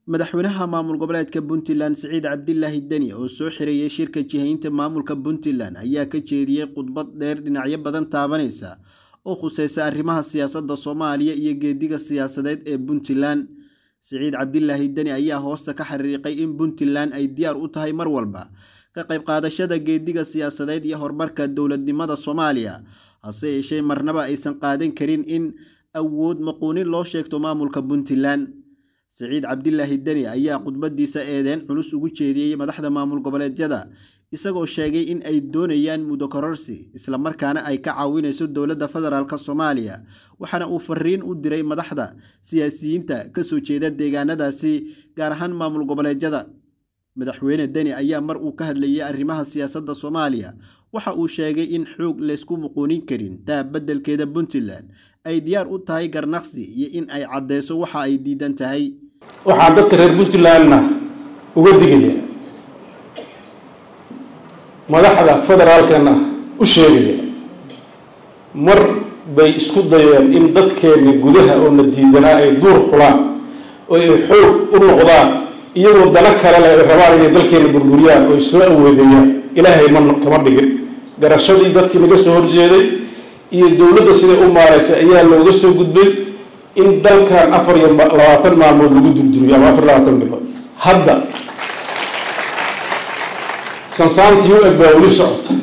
madaxweynaha maamul goboleedka puntland siciid cabdilaahi deni oo soo xirayay shirka jihaynta maamulka puntland ayaa ka jeediyey khudbad dheer dhinacyo badan taabanaysa oo khuseysa arrimaha siyaasadda soomaaliya iyo geediga siyaasadeed ee puntland siciid cabdilaahi deni ayaa hoosta ka xariiqay in puntland ay diyaar u tahay mar walba ka qayb qaadashada geediga siyaasadeed iyo horumarka dowladnimada soomaaliya hase yeeshee marnaba aysan qaadan karin in awood maquunin loo sheegto maamulka puntland siciid cabdilaahi deni ayaa khudbadiisa eedeen culus ugu jeediyey madaxda maamul goboleedyada isagoo sheegay in ay doonayaan muddo kororsi islamarkaana ay ka caawinayso dowladda federaalk soomaaliya waxaana uu fariin u diray madaxda siyaasiyiinta kasoo jeeda deegaanadaasi gaar ahaan maamul goboleedyada madaxweyne deni ayaa mar uu ka hadlayay arrimaha siyaasadda soomaaliya waxa uu sheegay in xoog laysku muquunin karin taa beddelkeeda puntland ay diyaar u tahay garnaqsi iyo in ay caddeyso waxa ay diidan tahay waxaan dadka reer puntlandna uga digaya madaxda federaalkana u sheegaya mar bay isku dayeen in dadkeenna gudaha oo na diidanaa ay duur xulaan oo ay xoog u noqdaan iyagoo dana kale leh ay rabaan inay dalkeena burburiyaan oo ay soo awoodeeyaan ilaahay ma kama dhigin garashadii dadkii naga soo horjeeday iyo dowladda siday u maaraysay ayaa looga soo gudbay in dalkan afar iyo labaatan maalmood lagu durduriyo ama afar labaatan bilood hadda sansaantii u eg baa weli socota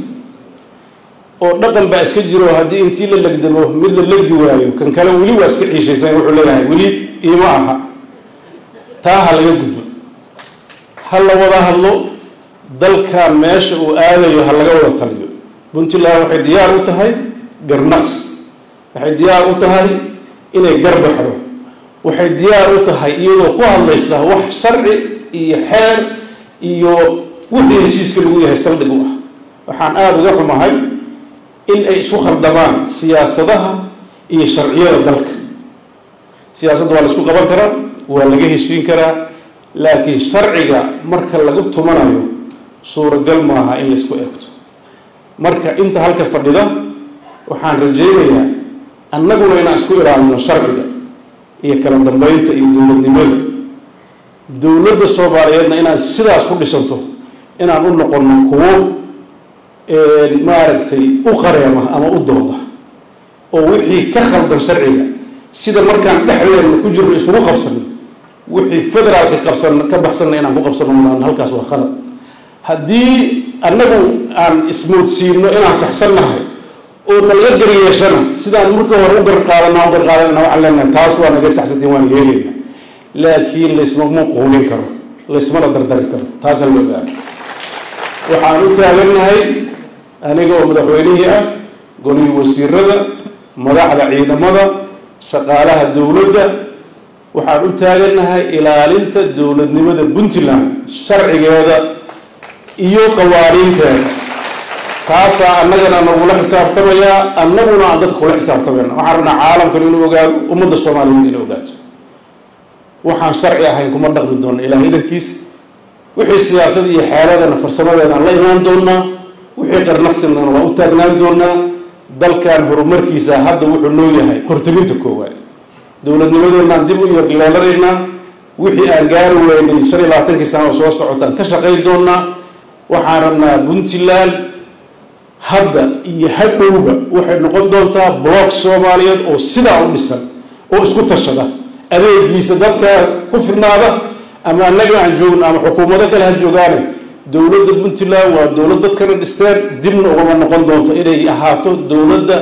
oo dhaqan baa iska jiro haddii intii la legdamo mid la legdi waayo kan kale weli waa iska ciishaysan wuxuu leeyahay weli iima aha taa ha laga gudbo ha la wada hadlo dalkan meesha uu aadayo ha laga wada taliyo puntland waxay diyaar u tahay garnaqs waxay diyaar u tahay inay garbaxdo waxay diyaar u tahay iyadoo ku hadlaysa wax sharci iyo xeer iyo wixii heshiiska lagu yahay saldhig u ah waxaan aada uga xumahay in ay isku khaldamaan siyaasadaha iyo sharciyada dalka siyaasadda waa la isku qaban karaa waa laga heshiin karaa laakiin sharciga marka lagu tumanayo suuragal maaha in la isku eegto marka inta halka fadhida waxaan rajaynayaa annaguna inaan isku ilaalino sharciga iyo kala dambeynta iyo dowladnimada dowladda soomaaliyeedna inaad sidaas ku dhisanto inaan u noqono kuwo maaragtay u qareema ama u dooda oo wixii ka khaldan sharciga sida markaan dhexdeena ku jirno isugu qabsano wixii federaalka qabsan ka baxsanna inaan ku qabsano maan halkaas waa khalad haddii annagu aan ismoodsiino inaan saxsannahay oo nalaga garyeeshana sidaan marka hore u garqaadana u garqaadanana waxaan leenahay taas waa naga saxsantiin waan yeelayna laakiin laysmama quulin karo laysmana dardari karo taasaan la ogaana waxaan u taagannahay aniga oo madaxweynihii ah golihii wasiirada madaxda ciidamada shaqaalaha dowladda waxaan u taagannahay ilaalinta dowladnimada puntland sharcigeeda iyo qawaaniinteeda taasaa annagana nagula xisaabtamayaa annaguna aan dadka kula xisaabtamayna waxaan rabnaa caalamkan inuu ogaado ummadda soomaaliyeed inay ogaato waxaan sharci ahayn kuma dhaqmi doona ilaah idankiis wixii siyaasad iyo xeeladana farsamadeedaan la imaan doonaa wixii qarnaqsinana waa u taagnaan doonaa dalkan horumarkiisa hadda wuxuu noo yahay hortelinta koowaad dowladnimadeenaan dib u yarleelanaynaa wixii aan gaari weynay shan iyo labaatankii sana oo soo socotaan ka shaqayn doonaa waxaan rabnaa puntland hadda iyo hadhowba waxay noqon doontaa block soomaaliyeed oo sidaa u dhisan oo isku tashada adeegiisa dadka ku filnaada ama annaga aan joogno ama xukuumado kale ha joogaane dowladda puntland waa dowlad dadkana dhisteen dibna ugama noqon doonto inay ahaato dowladda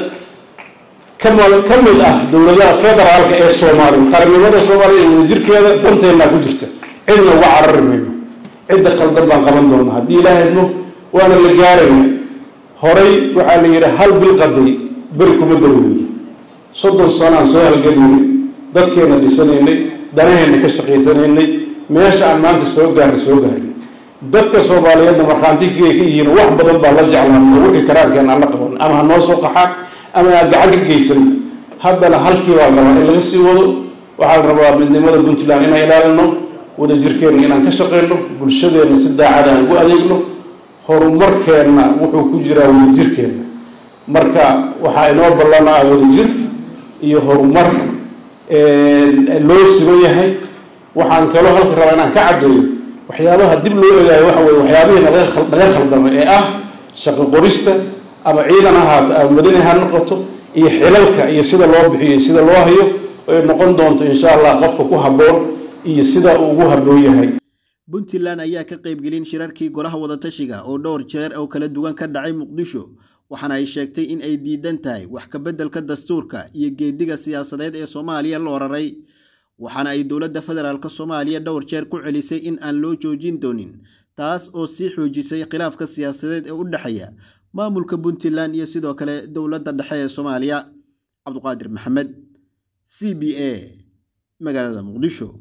kama ka mid ah dowladaha federaalka ee soomaaliya qarannimada soomaaliya iyo wadajirkeeda danteennaa ku jirta cidna uga carari mayno cidda khaldan baan qaban doonaa haddii ilaaha idmo waana la gaaraya horay waxaa la yidhi hal bil qaday beri kuma darweydo soddon sano aan soo halganaynay dadkeena dhisanaynay danaheenna ka shaqaysanaynay meesha aan maanta soo gaarnay soo gaarnay dadka soomaaliyeedna markhaantigay ka yihiin wax badan baa la jeclaan oo wixii karaankeena aan la qaban ama ha noo soo qaxaan ama aan gacan ka geysan haddana halkii baa la rabaa in laga sii wado waxaa la rabaa midnimada puntland inaan ilaalino wadajirkeenna inaan ka shaqayno bulshadeenna si daacada aan ugu adeegno horumarkeenna wuxuu ku jiraa wadajirkeenna marka waxaa inoo ballanaa wadajir iyo horumar loo siman yahay waxaan kaloo halka rabaa inaan ka caddeeyo waxyaabaha dib loo egaayo waxa weye waxyaabihii naga khaldamay ee ah shaqo qorista ama ciidan ahaato ama madani ha noqoto iyo xilalka iyo sida loo bixiyo iyo sida loo hayo ay noqon doonto insha allah qofka ku habboon iyo sida uu ugu habboon yahay puntland ayaa ka qaybgelin shirarkii golaha wadatashiga oo dhowr jeer oo kala duwan ka dhacay muqdisho waxaana ay sheegtay in ay diidan tahay wax ka beddelka dastuurka iyo geediga siyaasadeed ee soomaaliya loo raray waxaana ay dowladda federaalk soomaaliya dhowr jeer ku celisay in aan loo joojin doonin taas oo sii xoojisay khilaafka siyaasadeed ee u dhexeeya maamulka puntland iyo sidoo kale dowladda dhexe ee soomaaliya cabduqaadir maxamed c b a magaalada muqdisho